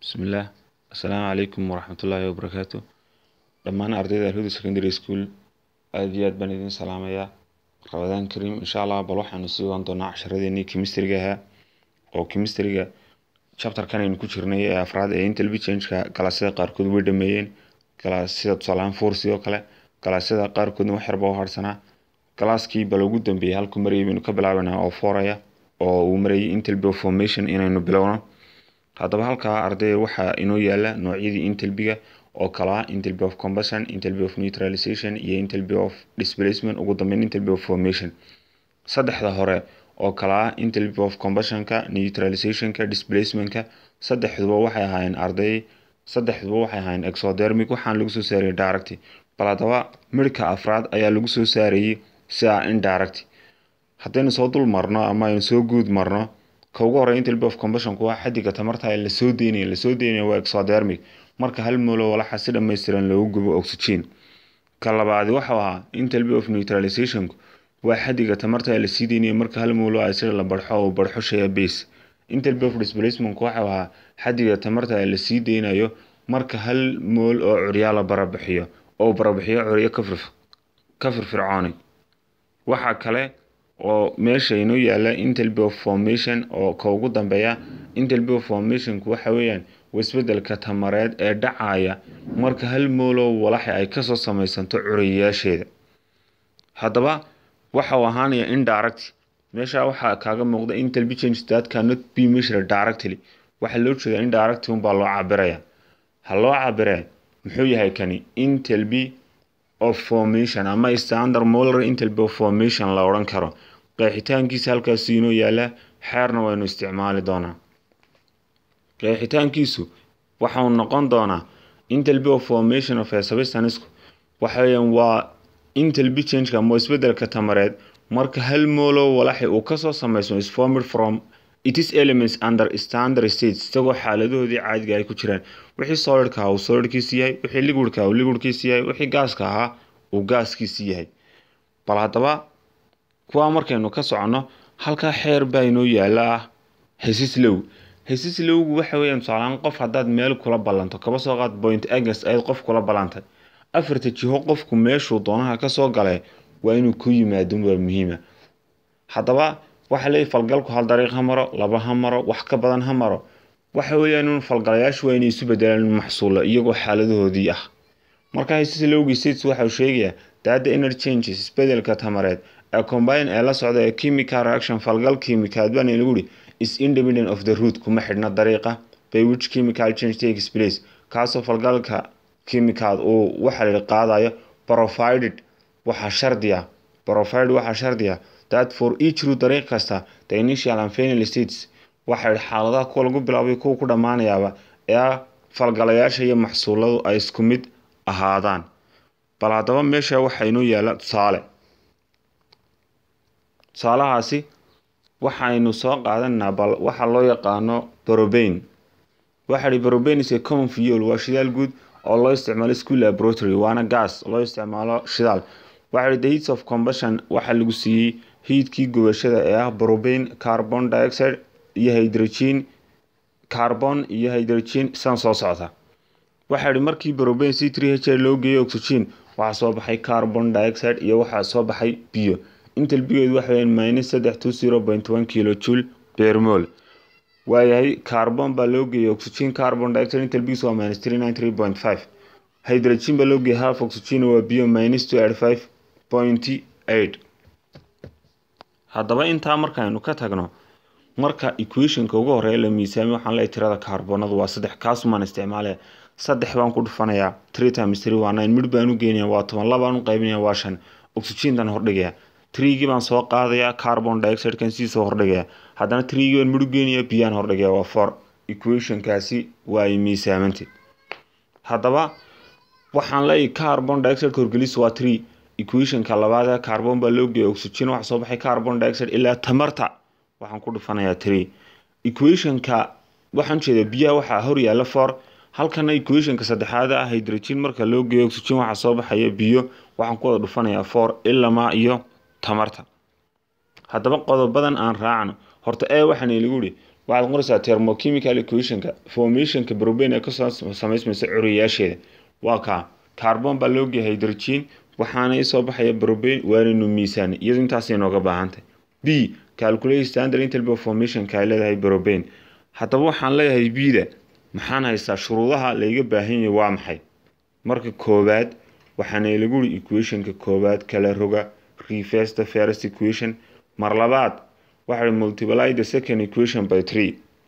Bismillah Asalaamu calaykum waraxmatullaahi wabarakaatu dhammaan ardayda Alhuda Secondary School aad iyo aad baan idin salaamayaa Ramadaan Kariim insha Allah bal waxaanu sii waan doonaa casharadeenii chemistry-ga ahaa oo chemistry-ga chapter-kan aynu ku jirnay ee afraad ee intelligence change-ka galaasyada qaarkood way dhameeyeen galaasyada tusaale ahaan force oo kale galaasyada qaarkoodna wax yar baa u harsanaa galaaskii bal ugu dambeeyay halkuu marayay baynu ka bilaabanaa oo foraya oo uu marayay intelbi of formation inaynu bilowno haddaba halkaa ardayda waxaa inoo yaala noocyadii intelbiga oo kala ah intelbi of combustion intelbi of neutralization iyo intelbi of displacement ugu dambeyn intelbi of formation saddexda hore oo kala ah intelbi of combustionka neutralizationka displacementka saddexduba waxay ahaayeen arday saddexduba waxay ahaayeen exothermic waxaan lagu soo saarayay direct bal haddaba midhka afraad ayaa lagu soo saarayay si ah indirect haddaynu soo dul marno ama aynu soo guud marno ka ugu horreeya intelbi of combustionku waa xaddiga tamarta ee lasoo deynaya lasoo deynaya waa exothermic marka hal moolo walaxa si dhammaystiran loogu gubo oxygen ka labaadi waxau ahaa intelbi of neutralizationku waa xaddiga tamarta ee lasii deynaya marka hal moolo acid la barxo oo barxo shaya base intelbi of displacementku waxau ahaa xaddiga tamarta ee lasii deynayo marka hal mool oo curyaa la barabixiyo oo barabixiyo curyo ka firfircooni waxaa kale oo meesha inoo yaala intelbi of formation oo ka ugu dambeeya intelbi of formationku waxa weeyaan wasbedelka tamareed ee dhacaya marka hal moolow walaxi ay kasoo samaysanto curayayaasheeda haddaba waxa uu ahaanaya indirect meesha waxaa kaaga muuqda intelbi change that cannot be measured directly waxaa loo jeedaa indirect unbaa loo cabiraya ha loo cabiree muxuu yahay kani intelbi of formation ama standard molar intelbi of formation la odhan karo qeexitaankiisa halkaasi inoo yaala xeerna waynu isticmaali doonaa qeexitaankiisu waxau noqon doonaa intelbi of formation of a substance waxaweyaan waa intelbi changeka ama isbedelka tamareed marka hal moolo walaxi uu kasoo sameysmo is formed from itis elements under standard states isagoo xaaladahoodii caadiga ay ku jiraan wixii solidka ahaa uu solidkiisi yahay wixii liquidka ahaa uu liquidkiisi yahay wixii gaaska ahaa uu gaaskiisi yahay bal haddaba kuwaa markaynu ka soconno halkaa xeer baa inoo yaala ah hesislow hesislowgu waxa weeyaan tusaalehaan qof haddaad meel kula ballanto kaba soo qaad point agnes ayaad qof kula ballantay afarta jiho qofku meeshuu doonaha kasoo galee waa inuu ku yimaado waa muhiima haddaba waxa leeyahy falgalku hal dariiq ha maro laba ha maro wax ka badan ha maro waxa weeyaan in falgalayaashu waa inay isu bedelaan maxsuulo iyagoo xaaladahoodii ah marka hesislowgii states waxau sheegayaa daada energy changes isbedelka tamareed ee combine ee la socda ee chemical reaction falgal chemicaad baan lagu yihi is independent of the root kuma xidhna dariiqa by which chemical change takes place kaasoo falgalka chemicaad uu waxa la qaadayo provided waxaa shardiya provided waxaa shardiya that for each root dariiq kasta the initial and final states waxay xaaladaha kuwa lagu bilaabay kuwa ku dhammaanayaaba ee falgalayaasha iyo maxsuuladu ay isku mid ahaadaan bal haddaba meesha waxaa inoo yaala tusaale tusaalahaasi waxaynu soo qaadanaa bal waxa loo yaqaano brobain waxa hi brobain is a common fuel waa shidaal guud oo loo isticmaalo school laboratory waana gas loo isticmaalo shidaal waxa hi the heats of combustion waxaa lagu siiyey hiidkii gubashada ee ah brobain carbon dioxide iyo hydrogen carbon iyo hydrogen san soo socda waxa hi markii brobain c three h loo geeyay oxygen waxaa soo baxay carbon dioxide iyo waxaa soo baxay biyo intelbigeedu waxa weeyaan minus saddex two zero point one kilo joule per mol waayahay carbon baa loo geeyay oxygen carbon dioxide intelbigiisu waa minus three nine three point five hydrogen baa loo geeyay half oxygen waa biyo minus two eight five point eight haddaba intaa markaaynu ka tagno marka equationka ugu horeeya la miisaamay waxaan leeyahay tirada kaarbonadu waa saddex kaasumaan isticmaalaya saddex baan ku dhufanayaa three times three waa nine midh baan u geynaya waa toban labaan u qaybinaya waa shan oxygentan hordhigaya trigii baan soo qaadayaa carbon dioxidekan sii soo hordhigaya haddana trigii baan midhu geenaya biyaan hordhigaya waa for equationkaasi waa ay miisaamantay haddaba waxaan leeyahay carbon dioxide horgelis waa tree equationka labaad carbon baa loo geeya oxygen waxa soo baxay carbon dioxide ilaa tamarta waxaan ku dhufanayaa tree equationka waxaan jeedaa biyaha waxaa hor yaala for halkana equationka saddexaad ah hydrogen marka loo geeyo oxygen waxaa soo baxaya biyo waxaan ku wada dhufanayaa for ilamaa iyo tamarta haddaba qodobadan aan raacno horta ee waxaana lagu yihi waxaad qoraysaa thermochemical equationka formationka propane ee kasoo samaysmaysa curiyaasheeda waa kaa carbon baa loo geeyay hydrogen waxaana isoo baxaya propane waanaynu miisaanay iyadu intaasay nooga baahantay b calculate standard enthalpy of formationka ay leedahay propane haddaba waxaan leeyahay b-da maxaan haystaa shuruudaha layga baahan yahay waa maxay marka koowaad waxaana lagu uri equationka koowaad kala roga reverse the first equation mar labaad waxay multiply the second equation by three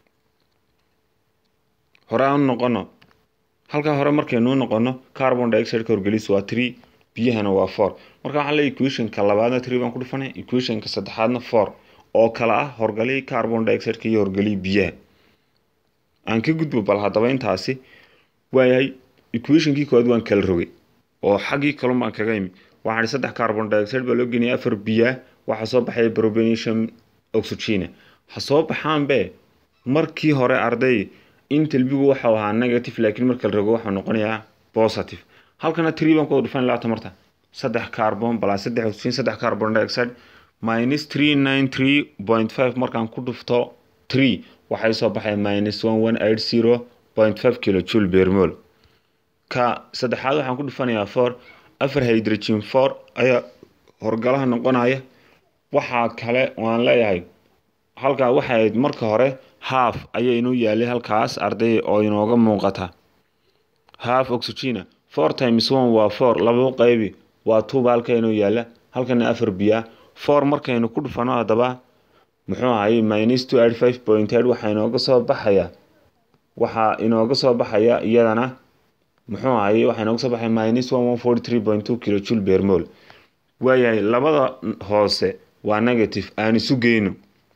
hore aan noqono halkaa hore markaynu noqono carbon dioxide horgelis waa three biyahana waa four marka waxaa leeyahay equationka labaadna three baan ku dhufanay equationka saddexaadna four oo kale ah horgalii carbon dioxideka iyo horgalii biyaha aan ka gudbo bal haddaba intaasi waayahay equationkii koowaad waan kala rogay oo xaggii kalun baan kaga imi waxaan saddex carbon dioxide baa loo geniyay afar biyaa waxaa soo baxaya propanation oxygena ha soo baxaanbe markii hore arday intalbigu waxau ahaa negative laakiin marka la rogo waxau noqonayaa positive halkana tree baan ku dhufan labaatan marta saddex carbon balaa saddex oxygen saddex carbon dioxide minus three nine three point five markaan ku dhufto tree waxay soo baxay minus one one eight zero point five kilo joule per mol ka saddexaad waxaan ku dhufanayaa four afar hydrogen four ayaa horgalaha noqonaya waxaa kale waan leeyahay halkaa waxay ahayd marka hore half ayay inuu yaalay halkaas arday oo inooga muuqata half oxygena four times one waa four laba qaybi waa tuuba halka inuu yaala halkana afar biyaa four markaynu ku dhufano haddaba muxuu ahay minus two eight five point eight waxaa inooga soo baxaya waxaa inooga soo baxaya iyadana muxuu ahay waxaa inooga soo baxaya minus one one forty three point two kilo joule per mol waayahay labada hoose waa negative aan isu geyno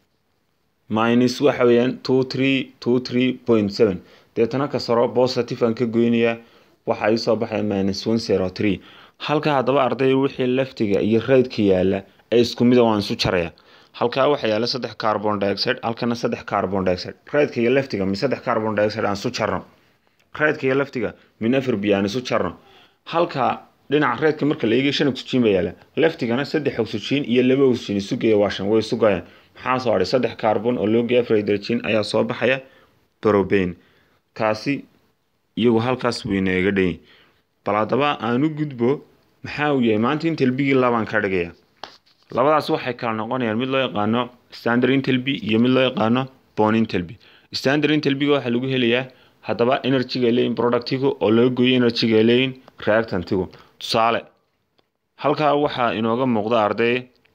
minus waxa weeyaan two three two three point seven deetana ka saro positive aan ka goynayaa waxaa ii soo baxaya minus one zero three halka haddaba arday wixii leftiga iyo raydka yaala ee isku mida waan isu jaraya halkaa waxaa yaala saddex carbon dioxide halkana saddex carbon dioxide raydka iyo leftiga min saddex carbon dioxide aan isu jarno raydka iyo leftiga min afar biyo aan isu jarno halka dhinaca reedka marka la eegay shan oxygen baa yaala leftigana saddex oxygen iyo laba oxygen isu geeya waa shan way isu goyaan maxaa soo hadhay saddex carbon oo loo geeya afar hydrogen ayaa soo baxaya propane kaasi iyagu halkaas buu inooga dhan bal haddaba aan u gudbo maxaa uu yahay maanta intelbigii labaan ka dhigaya labadaas waxay kala noqonayaan mid loo yaqaano standard intelby iyo mid loo yaqaano bon intelby standard intelbyga waxaa lagu helayaa haddaba energyga leeyin productigu oo laga gooyo energyga leeyin reactantigu tusaale halkaa waxaa inooga muuqda arday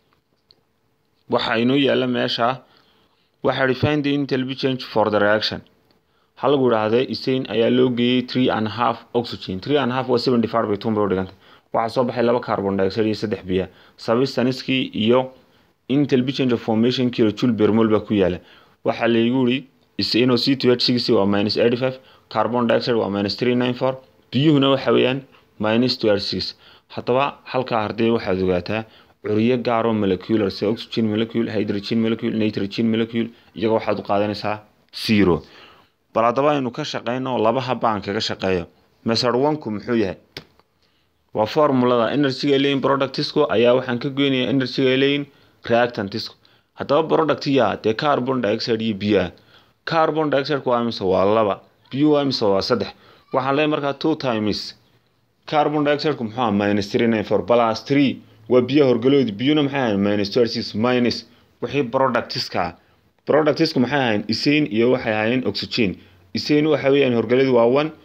waxaa inoo yaala meesha waxaa refine the intelby change for the reaction ha lagu idhaahday isain ayaa loo geeyey three and half oxygen three and half waa seventy five by two bay u dhigantay waxaa soo baxay laba carbon dioxide iyo saddex biya substanskii iyo intelby change of formation kilo joule per mol baa ku yaala waxaa laygu yiri isainoo c two h six waa minus eighty five carbon dioxide waa minus three nine four biyuhuna waxa weeyaan minus two h six haddaba halkaa ardee waxaad ogaataa curiyo gaaroo molecular sida oxygen molecule hydrogen molecule nitrogen molecule iyaga waxaad u qaadanaysaa zero bal haddaba aynu ka shaqeyno laba habaan kaga shaqeeyo method one-ku muxuu yahay waa formulada energyga leyin productisku ayaa waxaan ka goynayaa energyga leyin reactantisku haddaba productiya dee carbon dioxide iyo biyaha carbon dioxideka waa imise waa laba biyu waa imise waa saddex waxaan leeyahay markaa two times carbon dioxideku muxuu aha minus three nine four plus three waa biyaha horgaloodi biyuna maxay ahayn minus two six minus wixii productiska productisku maxay ahayn isain iyo waxay ahaayeen oxygen isain waxa weeyaan horgaladu waa one